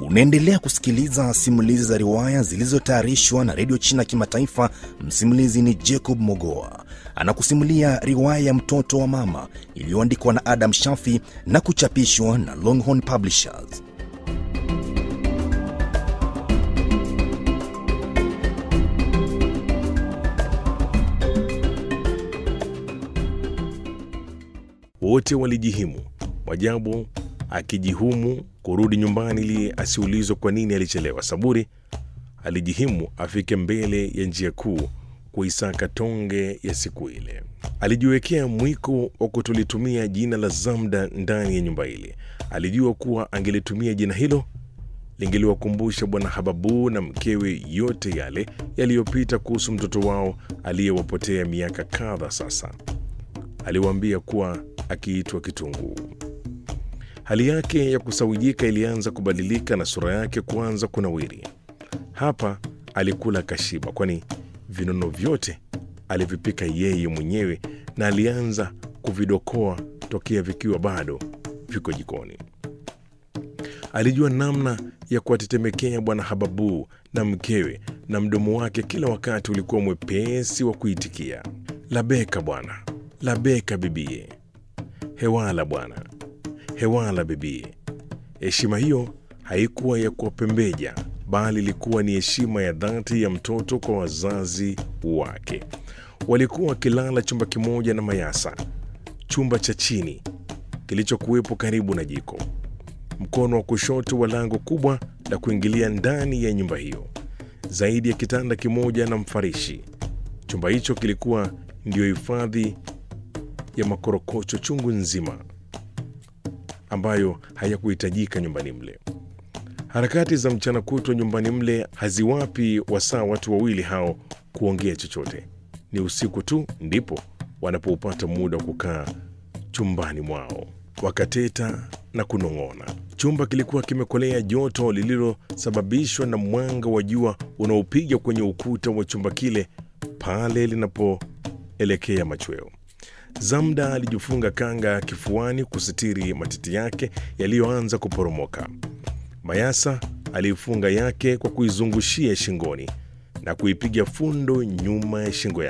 Unaendelea kusikiliza simulizi za riwaya zilizotayarishwa na redio China Kimataifa. Msimulizi ni Jacob Mogoa, anakusimulia riwaya ya mtoto wa mama iliyoandikwa na Adam Shafi na kuchapishwa na Longhorn Publishers. Wote walijihimu, Mwajabu akijihumu kurudi nyumbani ili asiulizwe kwa nini alichelewa. Saburi alijihimu afike mbele ya njia kuu kuisaka tonge ya siku ile. Alijiwekea mwiko wa kutolitumia jina la Zamda ndani ya nyumba ile. Alijua kuwa angelitumia jina hilo lingeliwakumbusha Bwana Hababu na mkewe yote yale yaliyopita kuhusu mtoto wao aliyewapotea miaka kadha sasa. Aliwaambia kuwa akiitwa Kitunguu. Hali yake ya kusawijika ilianza kubadilika na sura yake kuanza kunawiri. Hapa alikula kashiba, kwani vinono vyote alivipika yeye mwenyewe na alianza kuvidokoa tokea vikiwa bado viko jikoni. Alijua namna ya kuwatetemekea Bwana Hababu na mkewe, na mdomo wake kila wakati ulikuwa mwepesi wa kuitikia, labeka bwana, labeka bibie, hewala bwana, hewala bibie. Heshima hiyo haikuwa ya kuwapembeja, bali ilikuwa ni heshima ya dhati ya mtoto kwa wazazi wake. Walikuwa wakilala chumba kimoja na Mayasa, chumba cha chini kilichokuwepo karibu na jiko, mkono wa kushoto wa lango kubwa la kuingilia ndani ya nyumba hiyo, zaidi ya kitanda kimoja na mfarishi. Chumba hicho kilikuwa ndiyo hifadhi ya makorokocho chungu nzima ambayo hayakuhitajika nyumbani mle. Harakati za mchana kutwa nyumbani mle haziwapi wasaa watu wawili hao kuongea chochote. Ni usiku tu ndipo wanapoupata muda wa kukaa chumbani mwao wakateta na kunong'ona. Chumba kilikuwa kimekolea joto lililosababishwa na mwanga wa jua unaopiga kwenye ukuta wa chumba kile pale linapoelekea machweo. Zamda alijifunga kanga kifuani kusitiri matiti yake yaliyoanza kuporomoka. Mayasa aliifunga yake kwa kuizungushia shingoni na kuipiga fundo nyuma ya shingo yake.